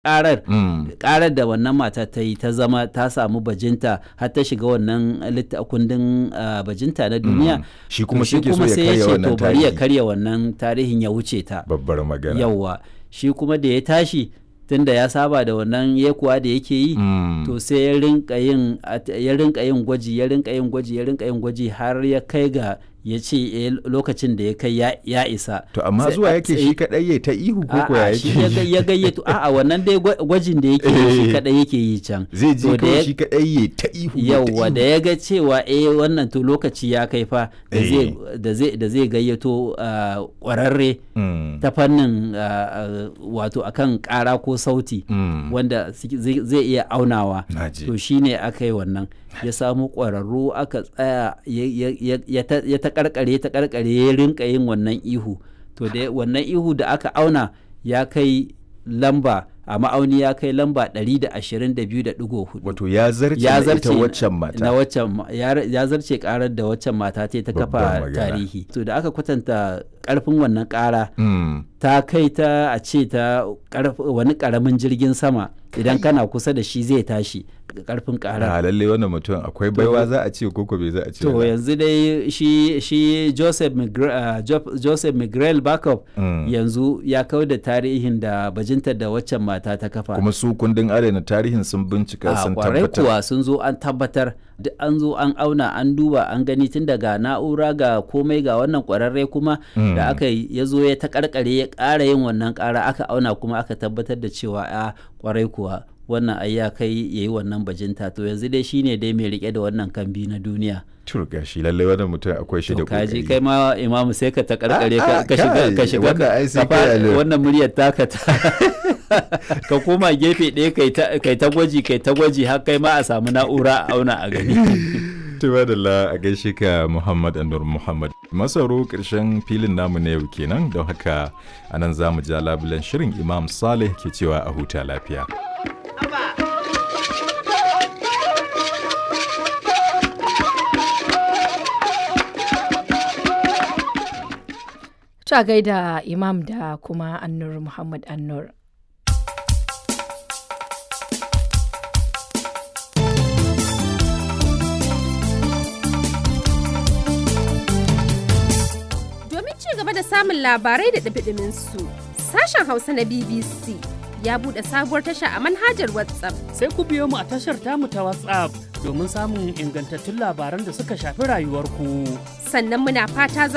karar Mm. karar da wannan mata ta yi ta zama ta samu bajinta har ta shiga wannan litta- kundin ah, bajinta na duniya Mm. Shi to kuma shi ke so ya sai karya ce wannan to bari ya tarihi. karya wannan tarihin ya wuce ta Babbar magana. yawwa shi kuma da ya tashi tunda ya saba da wannan yekuwa da yake yi Mm. to sai ya rinka yin at- ya rinka yin gwaji ya rinka yin gwaji ya rinka yin gwaji har ya kai ga ya ce eh, lokacin da ya kai ya, ya isa To amma Sai zuwa a yake tsaye- shi kadai ya ta ihu ko ko ya A'a, shi ya ga- yake. ya gayyato a'a wannan dai gwa- gwajin da yake yi shi Eh. kadai yake yi can Zai To je da kawai ya- shi kadai ya ta ihu. ya ta yauwa ihu. da ya ga cewa eh wannan to lokaci ya kai fa da Eh. zai da zai da zai gayyato ah, kwararre Mm. ta fannin ah, ah, wato akan kara ko sauti Mm. wanda suke- zai zai iya aunawa Naji. to shine aka yi wannan ya samu ƙwararru aka tsaya ya- ya- ya- ya ta- ya ta karkare ta karkare ya rinka yin wannan ihu to da wannan ihu da aka auna ya kai lamba a ma'auni ya kai lamba 122.4 Wato ya zarce ya na zarce ita waccan mata. na waccan ma- ya ya zarce karar da waccan mata ta ta Babbar kafa magana. tarihi to da aka kwatanta karfin wannan kara Mm. ta kai ta a ce ta karf- wani karamin jirgin sama idan kana kusa da shi zai tashi karfin kara A lalle wannan mutum akwai baiwa za a ce ko ko bai za a ce. to ba. yanzu dai shi shi Joseph Migre- ah, Jo- Joseph Miguel Backup Mm. yanzu ya kau da tarihin da bajintar da waccan mata ta kafa Kuma su kundin adana tarihin sun bincika a sun kwarai tabbatar. kuwa sun zo an tabbatar duk an zo an auna an duba an gani tun daga na'ura ga komai ga wannan kwararre kuma Mm. da aka yi ya zo ya ta karkare ya ƙara yin wannan ƙara aka auna kuma aka tabbatar da cewa a kwarai kuwa wannan ai ya kai ya yi wannan bajinta to yanzu dai shine dai mai rike da wannan kambi na duniya Tur gashi lalle wannan mutum akwai shi da to kaji kokari. kai ma imamu sai ka ta karkare Ah, ka ah, ka shiga kai, ka shiga wannan ai sai ka fara- kai alo. wannan muryar taka ta ka koma gefe ɗaya kai ta kai ta gwaji kai ta gwaji har kai ma a samu na'ura a auna a gani Tuba da la a gaishe ka Muhammad Anur Muhammad. Masaro ƙarshen filin namu na yau kenan don haka anan za mu ja labulen shirin Imam Saleh ke cewa a huta lafiya. Ta gaida Imam da kuma Annur Muhammad Annur. Domin ci gaba da samun labarai da ɗumi su sashen Hausa na BBC ya buɗe sabuwar tasha a manhajar WhatsApp. sai ku biyo mu a tashar tamu ta WhatsApp domin samun ingantattun labaran da suka shafi rayuwarku. Sannan muna fata za